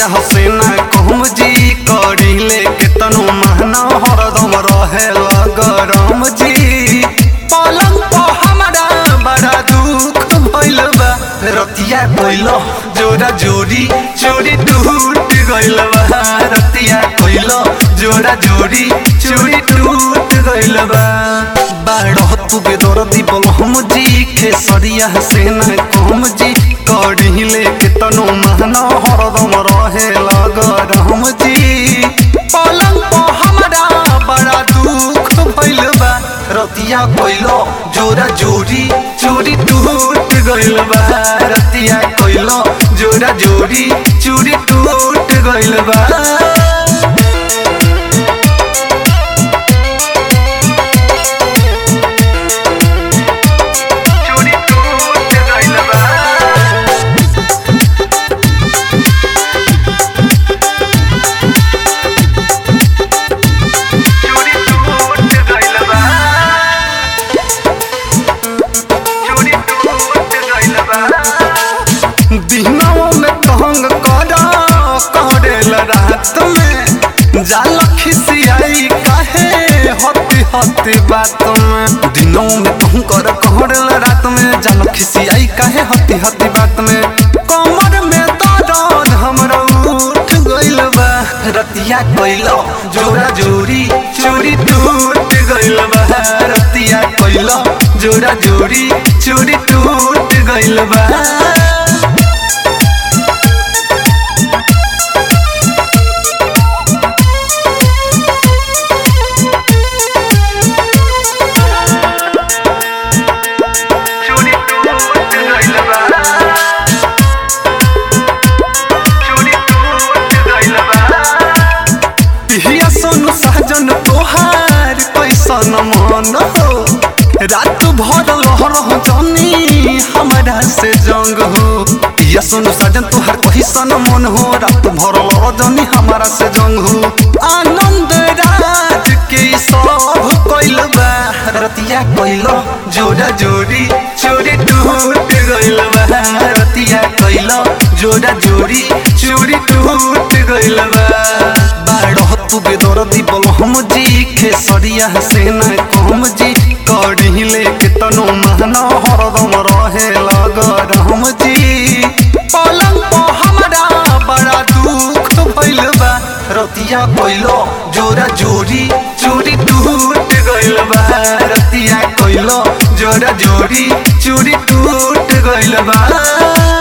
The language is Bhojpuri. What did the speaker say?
सरिया हसेना कहम जी करिले केतनो महना हरदम रहे गरम जी पलंग पर हमरा बड़ा दुख भइल बा रतिया कइल जोरा जोरी चोरी टूट गइल बा रतिया कइल जोरा जोरी चोरी टूट गइल बा बारह तू बेदरती बलहम जी खेसरिया सेना कहम जी कढ़िले केतनो महना हरदम रहे गरम जी पलंग पर हमरा बड़ा दुख भइल बा रतिया कइल जोरा जोरी चोरी टूट गइल बा रतिया कइल जोरा जोरी चोरी टूट गइल बा चोरी टूट गइल बा चोरी टूट गइल बा चोरी टूट गइल बा दिनों में तंग करा करेल रात में जाल खिसियाई काहे हती हती बात में दिनों में तंग कर करेल रात में जाल खिसियाई काहे हती हती बात में कमर में दर्द हमरा उठ गइल बा रतिया कइलो जोरा जोरी चोरी टूट गइल बा रतिया कइलो जोरा जोरी चोरी टूट गइल बा चोरी टूट गइल बा चोरी टूट गइल बा पिहिया सोनू सहजन तोहार कैसन मन हो रात भर लहरह जनी हमरा से जंग हो पिया सोनू सहजन तोहार कैसन मन हो रात भर लहरह जनी हमरा से जंग हो आनंद रात के ई सब कैल बा रतिया कैल जोड़ा जोड़ी चोरी टूट गइल बा रतिया कैल जोड़ा जोड़ी चोरी टूट गइल बा बारह तू बेदरती बलहम जी खेसरिया सेना कहम जी कढ़िले केतनो महना हरदम रहे गरम जी पलंग पर हमरा बड़ा दुख भइल बा रतिया कइलो जोरा जोरी चोरी टूट गइल बा रतिया कइलो जोरा जोरी चोरी टूट गइल बा